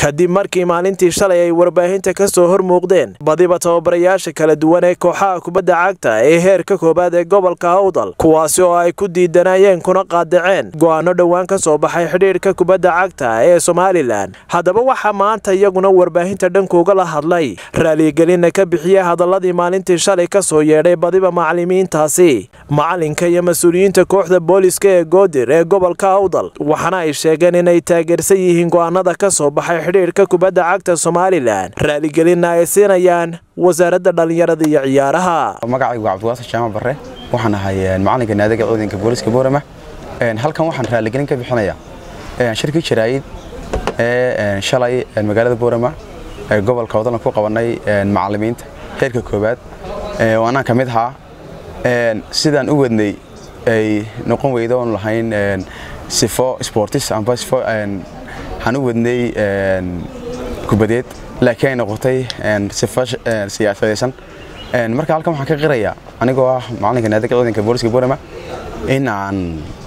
kadib markii maalintii shalay ay warbaahinta ka soo hor muuqdeen badiba tababarayaasha kala duwan ee kooxaha kubadda cagta ee heerka koowaad ee gobolka hawdal kuwaasi oo ay ku diidanayeen kuna qaadaceen go'aano dhowaan ka soo baxay xidhiidhka kubadda cagta ee somalilan haddaba waxaa maanta iyaguna warbaahinta dhankooga la hadlay raaligelinna ka bixiyey hadaladii maalintii shalay ka soo yeedhay badiba macalimiintaasi macalinka iyo mas-uuliyiinta kooxda booliska ee goodir ee gobolka hawdal waxaana ay sheegeen inay taageersan yihiin go'aanada ka soo baxay xidhiidhka kubadda cagta somalilan raaligelinna ay siinayaan wasaaradda dhallinyarada iyo ciyaaraha magacaygu cabdiwaasir jaamac barre waxaan ahay macalinka naadiga ciidanka booliska boorama halkan waxaan raaligelin ka bixinayaa shirkii jaraa'id ee shalay magaalada boorama ee gobolka wadalna ku qabanay macalimiinta heerka koowaad oo anaan ka mid ahaa sidaan u wadnay ay noqon weydo oon lahayn sifo sportis amba sifo waxaan u wadnay kubadeed laakiin ay noqotay sifo siyaasadaysan marka halkan waxaan ka qirayaa anigoo ah macalinka naadiga ciidanka booliska boorama in aan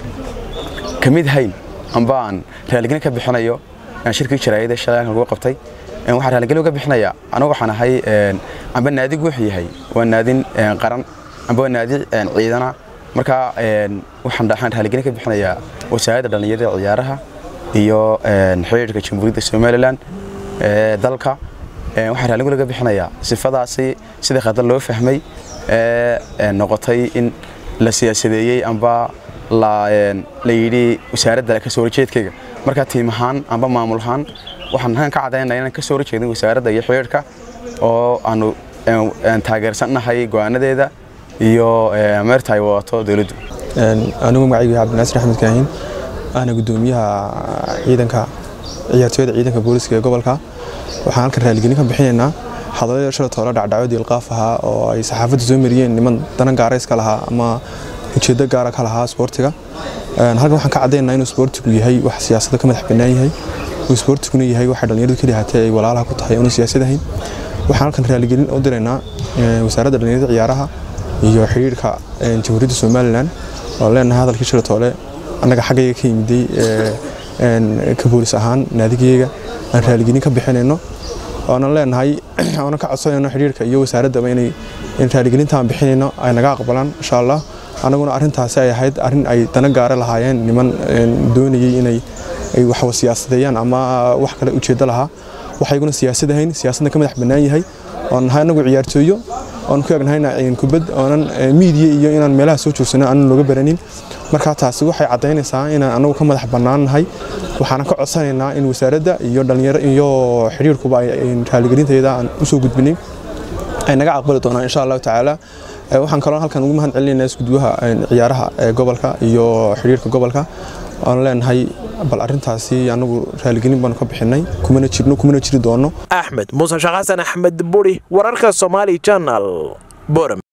ka mid hayn amba aan raaligelin ka bixinayo shirkii jaraa'ida shalay halkan lagu qabtay waxaan raaligelin uga bixinayaa anigu waxaan ahay amba naadigu wuxuu yahay waa naadin qaran amba waa naadi ciidana marka waxaan raaligelin ka bixinayaa wasaaradda dhallinyarada ciyaaraha iyo xiriirka jamhuuriyadda somalilan ee dalka waxaan raaligelin uga bixinayaa sifadaasi sida khaldan loo fahmay ee noqotay in la siyaasadeeyey amba la yidhi wasaaradda ka soo horjeedkayga marka tiim ahaan amba maamul ahaan waxaan halkan ka caddaynaya inaan ka soo horjeedin wasaaradda iyo xiriirka oo aanu taageersannahay go'aanadeeda iyo meerta ay wadato dowladdu anigu magacaygu cabdinaasir axmed kaahin ahna gudoomiyaha ciidanka ciyaartooyada ciidanka booliska ee gobolka waxaan halkan raaligelin ka bixinaynaa hadalada shala toole dhacdhacyo diilqaaf ahaa oo ay saxaafadda soo mariyeen niman dana gaarayska lahaa ama ujeeddo gaara ka lahaa isboortiga halkan waxaan ka caddaynaa inuu isboortigu yahay wax siyaasadda ka madax bannaan yahay uu isboortiguna yahay waxay dhallinyaradu keli hatee ay walaalaha ku tahay oonu siyaasad ahayn waxaan halkan raaligelin u diraynaa wasaaradda dhallinyarada ciyaaraha iyo xidhiirka jamhuuriyadda somalilan oo leenahay hadalkii shala toole annaga xaggayga ka yimiday ka boolis ahaan naadigayga aan raaligelin ka bixinayno oonan leenahay oonan ka codsanayno xidhiirka iyo wasaaraddaba inay in raaligelintaan bixinayno ay naga aqbalaan insha allah annaguna arrintaasi ay ahayd arrin ay dana gaara lahaayeen niman doonayey inay ay waxwa siyaasadeeyaan ama wax kale ujeeddo lahaa waxayguna siyaasad ahayn siyaasadna ka madax bannaan yahay oon nahay annagu ciyaartooyo oon ku egnahayna kubad oonan miidiya iyo inaan meelaha soo joogsano aanan looga baranin marka taasi waxay caddaynaysaa inaan annagu ka madax bannaan nahay waxaana ka codsanaynaa in wasaaradda iyo dhallinyaro iyo xidhiirkuba ay raaligelinteeda aan u soo gudbinin ay naga aqbali doonaan insha allahu tacaala waxaan kaloo halkan ugu mahad celinaynaa isgudwaha ciyaaraha ee gobolka iyo xidhiirka gobolka oon leenahay bal arrintaasi anagu raaligelin baanu ka bixinay kumana jirno kumana jiri doono axmed muuse shaqasan axmed buri wararka somaali janal boram